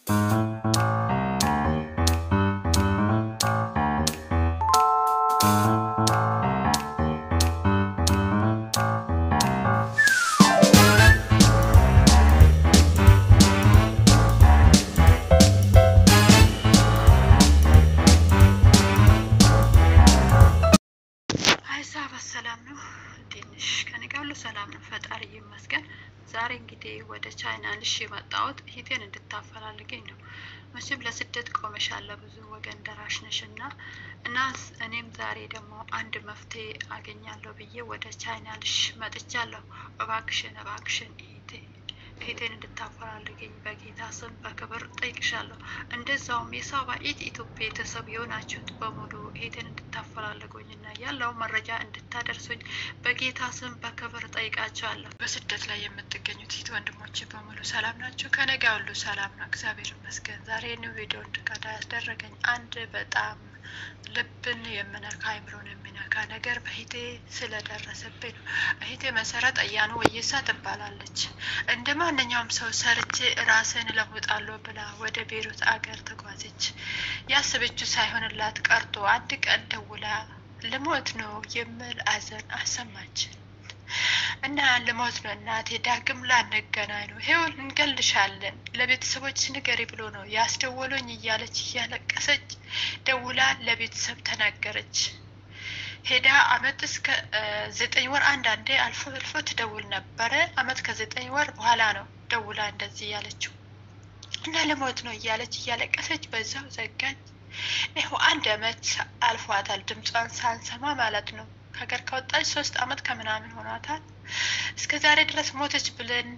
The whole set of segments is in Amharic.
ሀሳብ ሰላም ነው። ትንሽ ከኔ ጋር ሁሉ ሰላም ነው፣ ፈጣሪ ይመስገን። ዛሬ እንግዲህ ወደ ቻይና ልሽ የመጣሁት ሂቴን እንድታፈላልገኝ ነው። መቼም ለስደት ቆመሻለ ብዙ ወገን ደራሽ ነሽ እና እና እኔም ዛሬ ደግሞ አንድ መፍትሄ አገኛለሁ ብዬ ወደ ቻይና ልሽ መጥቻለሁ። እባክሽን እባክሽን ሂቴ ሂቴን እንድታፈላልገኝ በጌታ ስም በክብር ጠይቅሻለሁ። እንደዛውም የሳባ ኢት ኢትዮጵያ ቤተሰብ የሆናችሁት በሙሉ ሂቴን እንድታፈላልጉኝና ያለው መረጃ እንድታደርሱኝ በጌታ ስም በክብር ጠይቃቸዋለሁ። በስደት ላይ የምትገኙት ሂት ወንድሞች በሙሉ ሰላም ናቸው? ከነጋ ሁሉ ሰላም ነው፣ እግዚአብሔር ይመስገን። ዛሬ ኒው ቪዲዮ እንድቀዳ ያስደረገኝ አንድ በጣም ልብን የምነካ አይምሮን የሚነካ ነገር በሂቴ ስለደረሰብኝ ነው። እሂቴ መሰረት አያኑ ወይሳ ትባላለች። እንደ ማንኛውም ሰው ሰርቼ ራስን እለውጣለሁ ብላ ወደ ቤሩት አገር ተጓዘች። ያሰበችው ሳይሆንላት ቀርቶ አንድ ቀን ደውላ ልሞት ነው የሚል አዘን አሰማች እና ልሞት ነው እናቴ፣ ዳግም ላንገናኝ ነው፣ ይኸው እንገልሻለን፣ ለቤተሰቦች ንገሪ ብሎ ነው ያስደወሉኝ እያለች እያለቀሰች ደውላ ለቤተሰብ ተናገረች። ሄዳ አመት እስከ ዘጠኝ ወር አንዳንዴ አልፎ አልፎ ትደውል ነበረ። አመት ከዘጠኝ ወር በኋላ ነው ደውላ እንደዚህ እያለችው እና ልሞት ነው እያለች እያለቀሰች በዛው ዘጋኝ። ይኸው አንድ አመት አልፏታል ድምጿን ሳንሰማ ማለት ነው። ከሀገር ከወጣች ሶስት አመት ከምናምን ሆኗታል። እስከ ዛሬ ድረስ ሞተች ብለን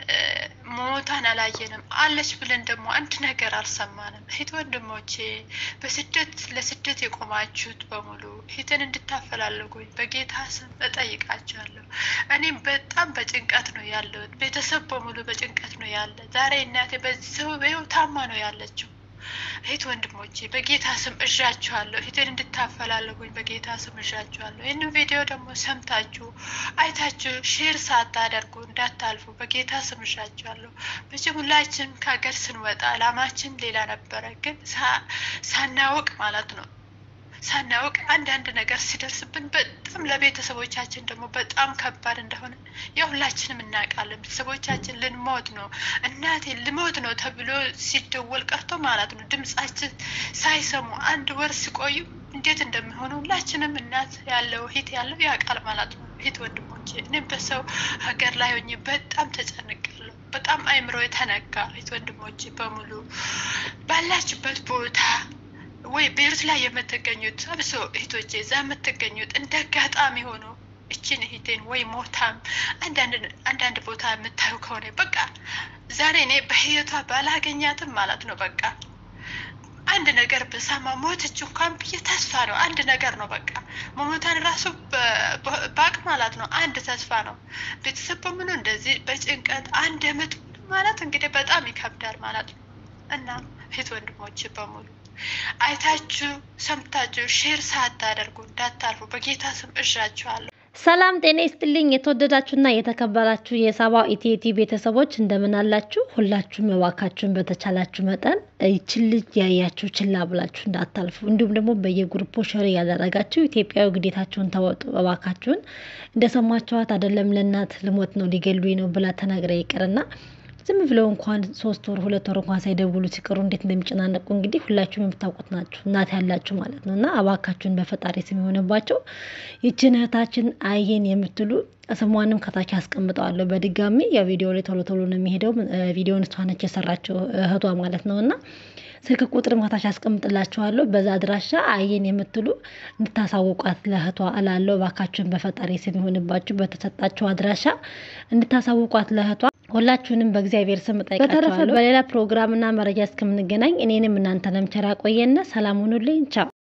ሞታን አላየንም። አለች ብለን ደግሞ አንድ ነገር አልሰማንም። እህት ወንድሞቼ፣ በስደት ለስደት የቆማችሁት በሙሉ እህትን እንድታፈላልጉኝ በጌታ ስም እጠይቃችኋለሁ። እኔም በጣም በጭንቀት ነው ያለሁት። ቤተሰብ በሙሉ በጭንቀት ነው ያለ። ዛሬ እናቴ በዚህ ሰው በይው ታማ ነው ያለችው። እህት ወንድሞቼ በጌታ ስም እዣችኋለሁ። እህትን እንድታፈላልጉኝ በጌታ ስም እዣችኋለሁ። ይህንን ቪዲዮ ደግሞ ሰምታችሁ አይታችሁ ሼር ሳታደርጉ እንዳታልፉ በጌታ ስም እዣችኋለሁ። መቼም ሁላችን ከሀገር ስንወጣ አላማችን ሌላ ነበረ፣ ግን ሳናውቅ ማለት ነው ሳናውቅ አንዳንድ ነገር ሲደርስብን በጣም ለቤተሰቦቻችን ደግሞ በጣም ከባድ እንደሆነ የሁላችንም እናውቃለን። ቤተሰቦቻችን ልንሞት ነው እናቴ ልሞት ነው ተብሎ ሲደወል ቀርቶ ማለት ነው ድምጻችን ሳይሰሙ አንድ ወር ሲቆዩ እንዴት እንደሚሆኑ ሁላችንም እናት ያለው ሂት ያለው ያውቃል ማለት ነው። ሂት ወንድሞቼ፣ እኔም በሰው ሀገር ላይ ሆኜ በጣም ተጨንቃለሁ። በጣም አይምሮ የተነካ ሂት ወንድሞቼ በሙሉ ባላችሁበት ቦታ ወይ ቤሩት ላይ የምትገኙት አብሶ እህቶቼ እዛ የምትገኙት እንደ አጋጣሚ ሆኖ እችን እህቴን ወይ ሞታም አንዳንድ ቦታ የምታዩ ከሆነ በቃ ዛሬ እኔ በህይወቷ ባላገኛትም ማለት ነው በቃ አንድ ነገር ብሰማ ሞተች እንኳን ብዬ ተስፋ ነው። አንድ ነገር ነው በቃ መሞታን ራሱ ባቅ ማለት ነው። አንድ ተስፋ ነው። ቤተሰብ በሙሉ እንደዚህ በጭንቀት አንድ አመት ማለት እንግዲህ በጣም ይከብዳል ማለት ነው እና እህት ወንድሞች በሙሉ አይታችሁ ሰምታችሁ ሼር ሳታደርጉ እንዳታልፉ በጌታ ስም እዣችኋለሁ። ሰላም ጤና ይስጥልኝ። የተወደዳችሁና የተከበራችሁ የሳባ ኢቲቲ ቤተሰቦች እንደምን አላችሁ? ሁላችሁም እባካችሁን በተቻላችሁ መጠን ይችን ልጅ ያያችሁ ችላ ብላችሁ እንዳታልፉ፣ እንዲሁም ደግሞ በየግሩፖ ሸር ያደረጋችሁ ኢትዮጵያዊ ግዴታችሁን ተወጡ እባካችሁን። እንደሰማችኋት አይደለም ለእናት ልሞት ነው ሊገሉኝ ነው ብላ ተናግረ ይቅርና ዝም ብለው እንኳን ሶስት ወር ሁለት ወር እንኳን ሳይደውሉ ሲቀሩ እንዴት እንደሚጨናነቁ እንግዲህ ሁላችሁም የምታውቁት ናችሁ፣ እናት ያላችሁ ማለት ነው። እና እባካችሁን በፈጣሪ ስም የሆነባቸው ይችን እህታችን አየን የምትሉ ስሟንም ከታች አስቀምጠዋለሁ በድጋሚ ያው ቪዲዮ ላይ ቶሎ ቶሎ ነው የሚሄደው። ቪዲዮን እሷ ነች የሰራችው እህቷ ማለት ነው እና ስልክ ቁጥር ማታች አስቀምጥላችኋለሁ። በዛ አድራሻ አየን የምትሉ እንድታሳውቋት ለእህቷ እላለሁ። እባካችሁን በፈጣሪ ስም የሆንባችሁ በተሰጣችሁ አድራሻ እንድታሳውቋት ለእህቷ ሁላችሁንም በእግዚአብሔር ስም እጠይቃችኋለሁ። በተረፈ በሌላ ፕሮግራምና መረጃ እስከምንገናኝ እኔንም እናንተንም ቸር ያቆየን። ሰላም ሁኑልኝ። ቻው